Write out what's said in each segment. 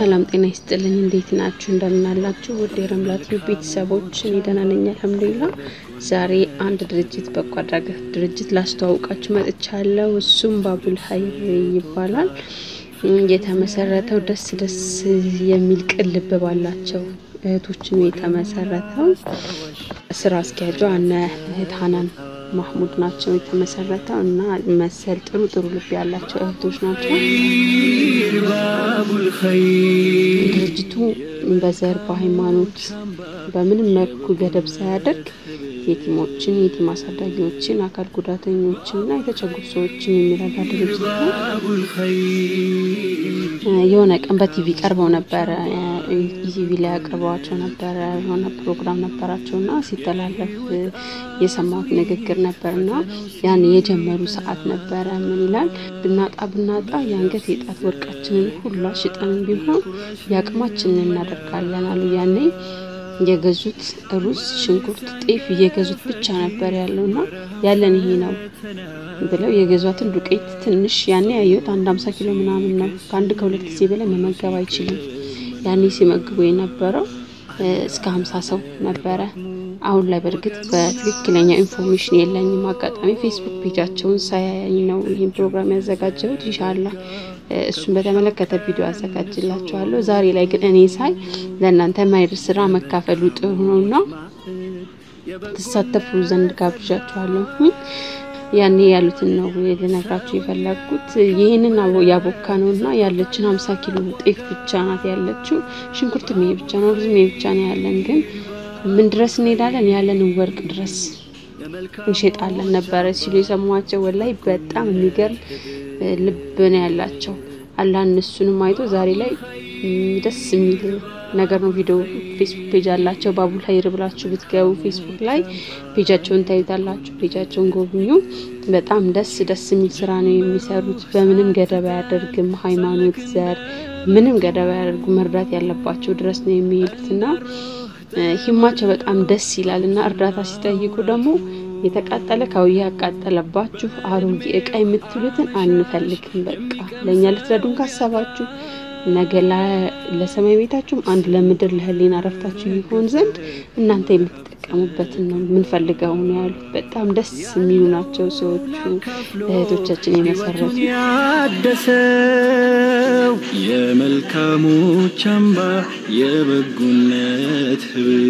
ሰላም ጤና ይስጥልኝ። እንዴት ናችሁ? እንደምናላችሁ ውድ የረምላቱ ቤተሰቦች፣ እኔ ደህና ነኝ አልሐምዱሊላ። ዛሬ አንድ ድርጅት በጎ አድራጎት ድርጅት ላስተዋውቃችሁ መጥቻለሁ። እሱም ባቡል ሀይር ይባላል። የተመሰረተው ደስ ደስ የሚል ቅልብ ባላቸው እህቶች ነው የተመሰረተው። ስራ አስኪያጇ እነ እህት ሀናን ማህሙድ ናቸው የተመሰረተው እና መሰል ጥሩ ጥሩ ልብ ያላቸው እህቶች ናቸው። ድርጅቱ በዘር በሃይማኖት በምንም መልኩ ገደብ ሳያደርግ የቲሞችን የቲም አሳዳጊዎችን አካል ጉዳተኞችን እና የተቸገሩ ሰዎችን የሚረዳ ድርጅት ነው። የሆነ ቀን በቲቪ ቀርበው ነበረ። ኢቲቪ ላይ አቅርበዋቸው ነበረ። የሆነ ፕሮግራም ነበራቸው እና ሲተላለፍ የሰማሁት ንግግር ነበር እና ያን የጀመሩ ሰዓት ነበረ። ምን ይላል? ብናጣ ብናጣ የአንገት የጣት ወርቃችንን ሁላ ሽጠን ቢሆን የአቅማችንን እናደርጋለን አሉ። ያኔ የገዙት ሩዝ፣ ሽንኩርት፣ ጤፍ እየገዙት ብቻ ነበር ያለው እና ያለን ይሄ ነው ብለው የገዟትን ዱቄት ትንሽ ያኔ ያየሁት አንድ አምሳ ኪሎ ምናምን ነው። ከአንድ ከሁለት ጊዜ በላይ መመገብ አይችልም። ያኔ ሲመግቡ የነበረው እስከ ሀምሳ ሰው ነበረ። አሁን ላይ በእርግጥ በትክክለኛ ኢንፎርሜሽን የለኝም። አጋጣሚ ፌስቡክ ፔጃቸውን ሳያኝ ነው ይህን ፕሮግራም ያዘጋጀሁት። ኢንሻላህ እሱን በተመለከተ ቪዲዮ አዘጋጅላችኋለሁ። ዛሬ ላይ ግን እኔ ሳይ ለእናንተ ማይር ስራ መካፈሉ ጥሩ ነው እና ትሳተፉ ዘንድ ጋብዣችኋለሁ። ያኔ ያሉትን ነው ልነግራችሁ የፈለግኩት። ይህንን ያቦካ ነው እና ያለችን ሀምሳ ኪሎ ጤፍ ብቻ ናት ያለችው። ሽንኩርትም ይሄ ብቻ ነው፣ ሩዝም ይሄ ብቻ ነው ያለን። ግን ምን ድረስ እንሄዳለን? ያለንን ወርቅ ድረስ እንሸጣለን ነበረ ሲሉ የሰሟቸው ወላይ በጣም የሚገርም ልብ ነው ያላቸው። አላህ እነሱንም አይቶ ዛሬ ላይ ደስ የሚል ነገር ነው። ቪዲዮ ፌስቡክ ፔጅ አላቸው። ባቡል ሀይር ብላችሁ ብትገቡ ፌስቡክ ላይ ፔጃቸውን ታዩታላችሁ። ፔጃቸውን ጎብኙ። በጣም ደስ ደስ የሚል ስራ ነው የሚሰሩት። በምንም ገደብ አያደርግም። ሃይማኖት፣ ዘር ምንም ገደብ አያደርጉም። መርዳት ያለባቸው ድረስ ነው የሚሄዱት እና ሂማቸው በጣም ደስ ይላል እና እርዳታ ሲጠይቁ ደግሞ የተቃጠለ ካውያ ያቃጠለባችሁ አሮጌ እቃ የምትሉትን አንፈልግም። በቃ ለእኛ ልትረዱን ካሰባችሁ ነገ ለሰማይ ቤታችሁም አንድ ለምድር ለህሊና ረፍታችሁ ይሆን ዘንድ እናንተ የምትጠቀሙበትን ነው የምንፈልገው ነው ያሉት። በጣም ደስ የሚሉ ናቸው ሰዎቹ እህቶቻችን የመሰረቱ ያደሰው የመልካሞች አምባ የበጉነት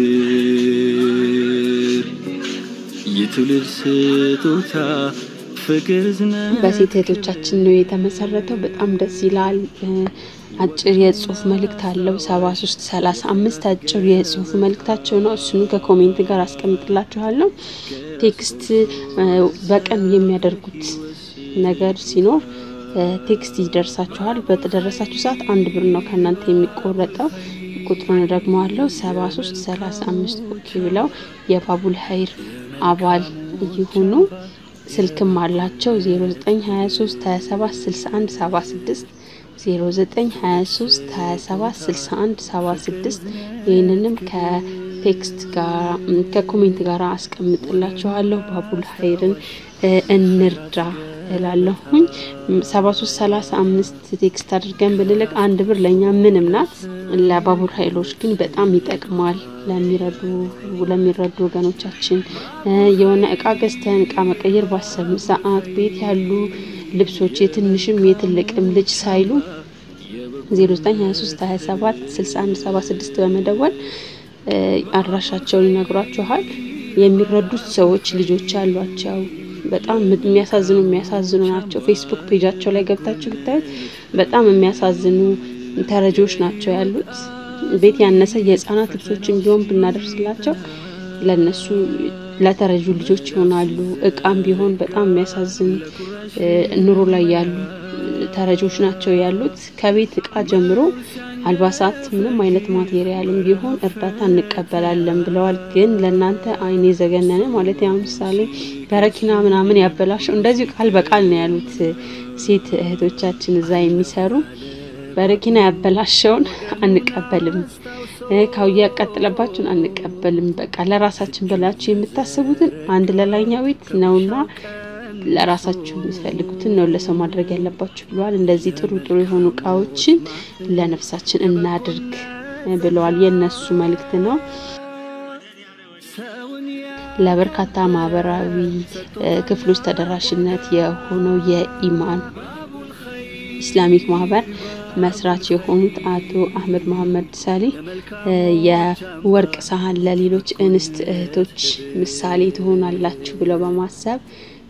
ህብር የትውልድ ስጦታ ፍቅር ዝና በሴት እህቶቻችን ነው የተመሰረተው። በጣም ደስ ይላል። አጭር የጽሁፍ መልእክት አለው። ሰባ ሶስት ሰላሳ አምስት አጭር የጽሁፍ መልእክታቸው ነው። እሱኑ ከኮሜንት ጋር አስቀምጥላችኋለሁ። ቴክስት በቀን የሚያደርጉት ነገር ሲኖር ቴክስት ይደርሳችኋል። በተደረሳችሁ ሰዓት አንድ ብር ነው ከእናንተ የሚቆረጠው። ቁጥሩን ደግሞ አለው ሰባ ሶስት ሰላሳ አምስት ኦኬ ብለው የባቡል ሀይር አባል ይሁኑ። ስልክም አላቸው 0923 27 61 76 0923 27 61 76 ይህንንም ከቴክስት ጋር ከኮሜንት ጋር አስቀምጥላችኋለሁ። ባቡል ሀይርን እንርዳ እላለሁኝ። 73 35 ቴክስት አድርገን ብንልቅ አንድ ብር ለእኛ ምንም ናት። ለባቡል ሀይሎች ግን በጣም ይጠቅማል። ለሚረዱ ለሚረዱ ወገኖቻችን የሆነ እቃ ገዝተን እቃ መቀየር ባሰብን ሰዓት ቤት ያሉ ልብሶች የትንሽም የትልቅም ልጅ ሳይሉ 0923 27 61 76 በመደወል አድራሻቸውን ይነግሯችኋል። የሚረዱት ሰዎች ልጆች ያሏቸው በጣም የሚያሳዝኑ የሚያሳዝኑ ናቸው። ፌስቡክ ፔጃቸው ላይ ገብታችሁ ብታዩት በጣም የሚያሳዝኑ ተረጂዎች ናቸው ያሉት። ቤት ያነሰ የህፃናት ልብሶችን ቢሆን ብናደርስላቸው ለነሱ ለተረጁ ልጆች ይሆናሉ። እቃም ቢሆን በጣም የሚያሳዝን ኑሮ ላይ ያሉ ተረጆች ናቸው ያሉት። ከቤት እቃ ጀምሮ አልባሳት፣ ምንም አይነት ማቴሪያልም ቢሆን እርዳታ እንቀበላለን ብለዋል። ግን ለእናንተ አይን የዘገነነ ማለት ያው ምሳሌ በረኪና ምናምን ያበላሸው እንደዚሁ ቃል በቃል ነው ያሉት ሴት እህቶቻችን እዛ የሚሰሩ በረኪና ያበላሸውን አንቀበልም፣ ካውያ ያቃጥለባችሁን አንቀበልም። በቃ ለራሳችን ብላችሁ የምታስቡትን አንድ ለላይኛው ቤት ነውና ለራሳችሁ የምትፈልጉትን ነው ለሰው ማድረግ ያለባችሁ ብለዋል። እንደዚህ ጥሩ ጥሩ የሆኑ እቃዎችን ለነፍሳችን እናድርግ ብለዋል። የእነሱ መልእክት ነው። ለበርካታ ማህበራዊ ክፍሎች ተደራሽነት የሆነው የኢማን ኢስላሚክ ማህበር መስራች የሆኑት አቶ አህመድ መሐመድ ሳሌህ የወርቅ ሳህን ለሌሎች እንስት እህቶች ምሳሌ ትሆናላችሁ ብለው በማሰብ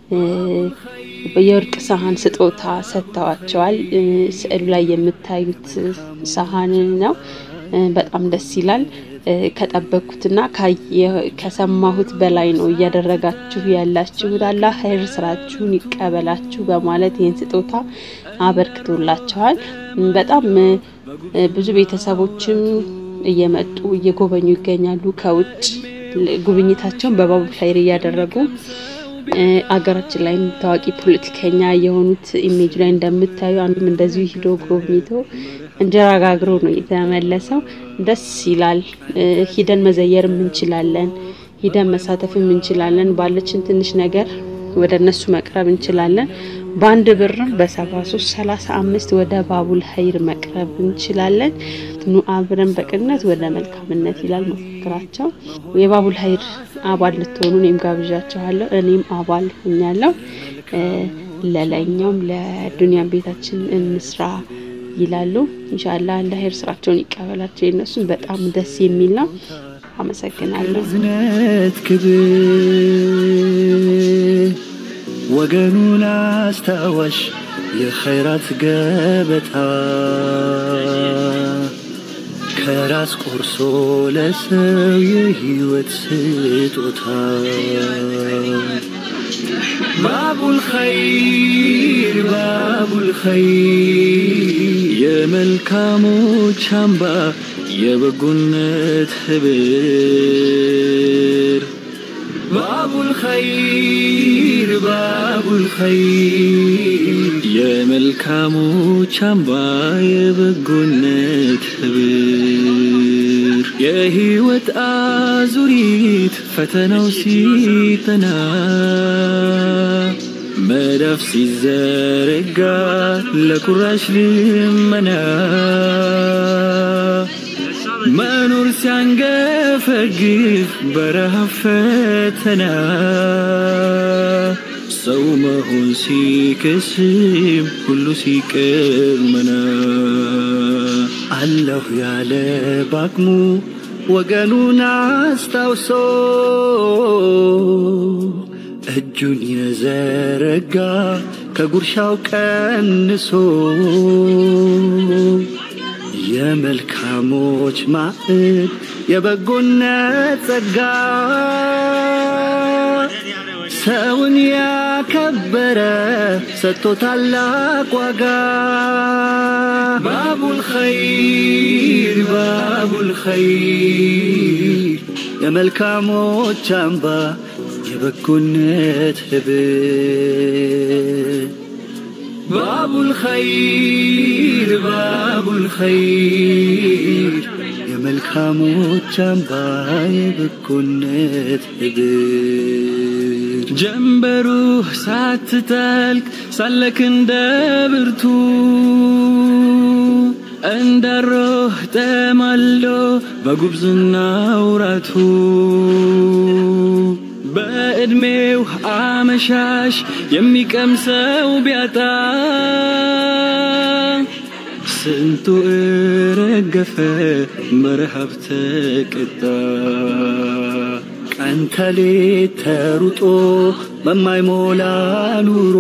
የወርቅ ሳህን ስጦታ ሰጥተዋቸዋል። ስዕሉ ላይ የምታዩት ሳህን ነው። በጣም ደስ ይላል። ከጠበቅኩትና ከሰማሁት በላይ ነው እያደረጋችሁ ያላችሁት። አላህ ኸይር ስራችሁን ይቀበላችሁ በማለት ይህን ስጦታ አበርክቶላቸዋል። በጣም ብዙ ቤተሰቦችም እየመጡ እየጎበኙ ይገኛሉ። ከውጭ ጉብኝታቸውን በባቡል ኸይር እያደረጉ አገራችን ላይ ታዋቂ ፖለቲከኛ የሆኑት ኢሜጅ ላይ እንደምታዩ አንዱም እንደዚሁ ሂዶ ጎብኝቶ እንጀራ ጋግሮ ነው የተመለሰው። ደስ ይላል። ሂደን መዘየርም እንችላለን፣ ሂደን መሳተፍም እንችላለን። ባለችን ትንሽ ነገር ወደ እነሱ መቅረብ እንችላለን። በአንድ ብርም በሰባ ሶስት ሰላሳ አምስት ወደ ባቡል ኸይር መቅረብ እንችላለን። ኑ አብረን በቅነት ወደ መልካምነት ይላል መፈክራቸው። የባቡል ኸይር አባል ልትሆኑ እኔም ጋብዣችኋለሁ። እኔም አባል ሆኛለሁ። ለላይኛውም ለዱንያም ቤታችን እንስራ ይላሉ። ኢንሻአላህ አላህ ኸይር ስራቸውን ይቀበላቸው። የነሱም በጣም ደስ የሚል ነው። አመሰግናለሁ። ዝነት ክብር ወገኑን አስታዋሽ የኸይራት ገበታ ከራስ ቆርሶ ለሰው የህይወት ስጦታ ባቡል ኸይር ባቡል ኸይር የመልካሞች አምባ የበጎነት ህብር ባቡል ኸይር ባቡል ኸይር የመልካሞች አምባ የበጎነት ህብር የህይወት አዙሪት ፈተናው ሲጠና መዳፍ ሲዘረጋ ለቁራሽ ልመና መኖር ሲያንገፈግፍ በረሃብ ፈተና ሰው መሆን ሲከስም ሁሉ ሲቀር መና አለሁ ያለ ባቅሙ ወገኑን አስታውሶ እጁን የዘረጋ ከጉርሻው ቀንሶ የመልካሞች ማዕድ የበጎነት ጸጋ ሰውን ያከበረ ሰጥቶ ታላቅ ዋጋ ባቡል ኸይር ባቡል ኸይር የመልካሞች አምባ የበጎነት ህብር ባቡል ኸይር ባቡል ኸይር የመልካሞች አምባ የበጎነት ህብር ጀንበሩ ሳትጠልቅ ሳለክ እንደ ብርቱ እንዳሮህ ጠማሎ በጉብዝና ውራቱ በዕድሜው አመሻሽ የሚቀምሰው ቢያጣ ስንቱ እረገፈ በረሃብ ተቀጣ። ቀን ተሌት ተሩጦ በማይሞላ ኑሮ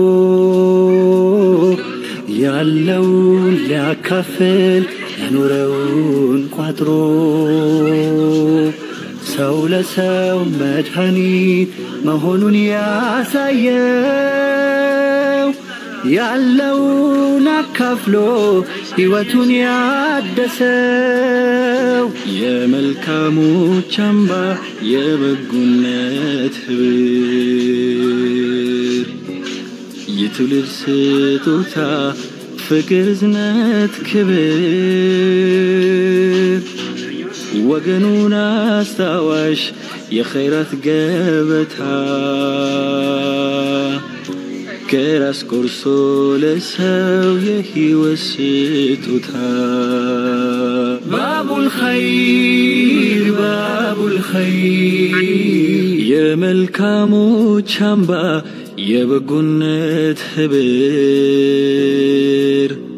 ያለውን ሊያካፍል ያኖረውን ቋጥሮ ሰው ለሰው መድኃኒት መሆኑን ያሳየው ያለውን አካፍሎ ሕይወቱን ያደሰው የመልካሞች አምባ የበጎነት ህብር የትውልድ ስጦታ ፍቅር፣ እዝነት፣ ክብር ወገኑን አስታዋሽ የኸይራት ገበታ ከራስ ቆርሶ ለሰው የሕይወት ስጦታ ባቡል ኸይር ባቡል ኸይር የመልካሞች አምባ የበጎነት ህብር